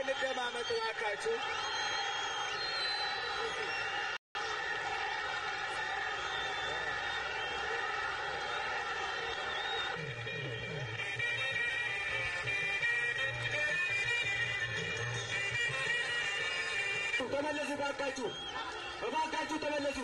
እንደማመጥ እባካችሁ። ተመለሱ እባካችሁ፣ እባካችሁ ተመለሱ።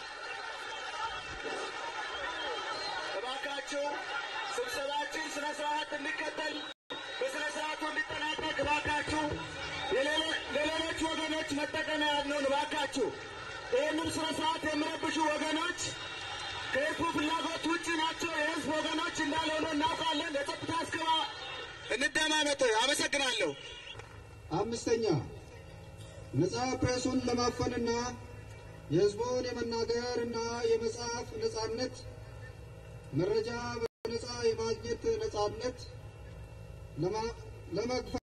እባካችሁ ስብሰባችን ስነ ስርዓት እንዲከተል በስነ ስርዓቱ እንዲጠናቀቅ እባካችሁ የሌሎ- ለሌሎች ወገኖች መጠቀሚያ ያልነውን እባካችሁ ይህንን ስነ ስርዓት የሚረብሹ ወገኖች ከህዝቡ ፍላጎት ውጭ ናቸው። የህዝብ ወገኖች እንዳልሆኑ እናውቃለን። የጸጥታ አስከባ እንደማመጥ። አመሰግናለሁ። አምስተኛ ነጻ ፕሬሱን ለማፈንና የህዝቡን የመናገር እና የመጻፍ ነጻነት፣ መረጃ በነጻ የማግኘት ነጻነት ለማ- ለመግፋት